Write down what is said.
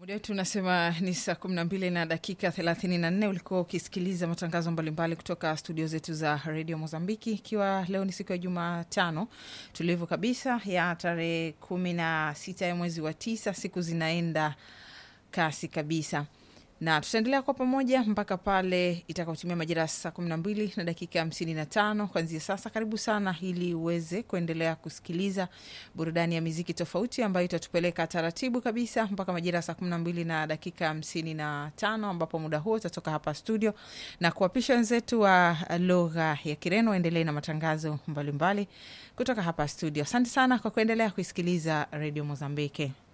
Muda wetu unasema ni saa kumi na mbili na dakika thelathini na nne. Ulikuwa ukisikiliza matangazo mbalimbali kutoka studio zetu za redio Mozambiki, ikiwa leo ni siku ya Jumatano tulivu kabisa ya tarehe kumi na sita ya mwezi wa tisa. Siku zinaenda kasi kabisa na tutaendelea kwa pamoja mpaka pale itakaotumia majira ya saa kumi na mbili na dakika hamsini na tano kuanzia sasa. Karibu sana ili uweze kuendelea kusikiliza burudani ya miziki tofauti ambayo itatupeleka taratibu kabisa mpaka majira ya saa kumi na mbili na dakika hamsini na tano ambapo muda huo utatoka hapa studio na kuwapisha wenzetu wa lugha ya Kireno waendelee na matangazo mbalimbali mbali kutoka hapa studio. Asante sana kwa kuendelea kuisikiliza redio Mozambiki.